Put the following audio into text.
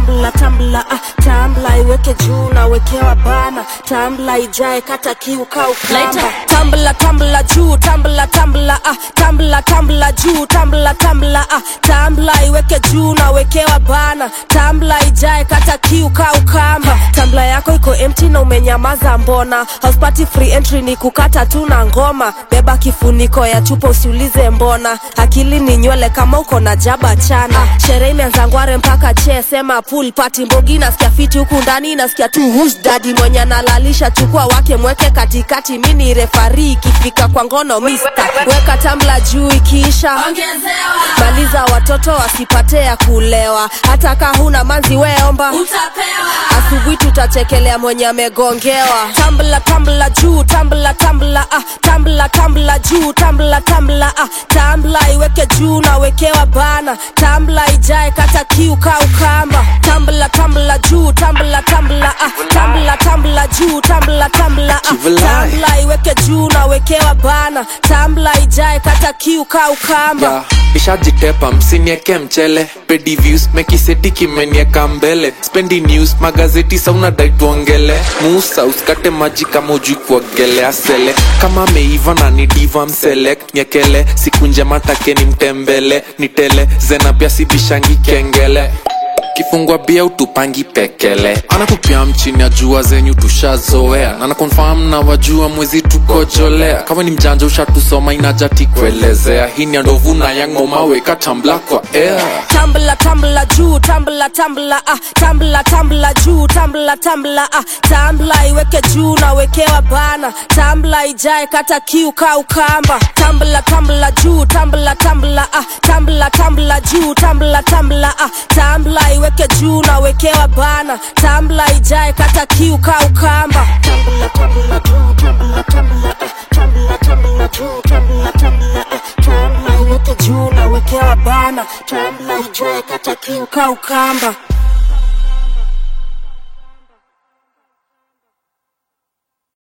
tambla tambla ah, tambla iweke juu nawekewa bana tambla ijae kata kiu kaukamba tambla tambla juu tambla tambla ah, tambla tambla juu tambla tambla ah, tambla iweke juu nawekewa bana tambla ijae kata kiu kaukamba tambla yako iko empty na umenyamaza mbona house party free entry ni kukata tu na ngoma beba kifuniko ya chupa usiulize mbona akili ni nywele kama uko na jaba chana sherehe imeanza ngware mpaka che sema pool party mbogi nasikia fiti huku ndani nasikia tu who's daddy mwenye analalisha chukua wake mweke katikati mini refari ikifika kwa ngono mister weka tambla juu ikiisha maliza watoto wasipate ya kulewa hata ka huna manzi weomba asubuhi tutachekelea mwenye amegongewa tambla tambla juu tambla tambla ah, tambla tambla juu tambla tambla ah, tambla iweke juu nawekewa bana tambla ijae kata kiu kaukamba tambla tambla juu tambla tambla ah, tambla tambla juu tambla tambla ah, Kivilai. tambla iweke juu nawekewa bana tambla ijae kata kiu kaukamba ya ishajitepa msinieke mchele pedi views mekiseti kimenieka mbele spendi news magazeti sauna dai tuongele musa usikate maji kama ujui kuogelea sele kama meiva na ni diva mselect nyekele siku njema take ni mtembele nitele zena pia sibishangi kengele kifungwa bia utupangi pekele anatupia mchini ya jua zenyu tushazoea na nakonfam na wajua mwezi tukojolea kama ni mjanja ushatusoma inajati kuelezea hii ni ya ndovu na yangoma weka tambla kwa air tambla tambla juu tambla tambla ah, tambla tambla juu tambla tambla ah, tambla iweke juu nawekewa bana tambla ijae kata kiu kaukamba tambla tambla juu tambla tambla ah, tambla tambla juu tambla tambla ah, tambla iweke juu nawekewa bana tambla ijae kata kiu kaukamba tambla tambla juu tambla tambla ah, tambla tambla juu tambla tambla ah, tambla iweke juu nawekewa bana tambla ijae kata kiu kaukamba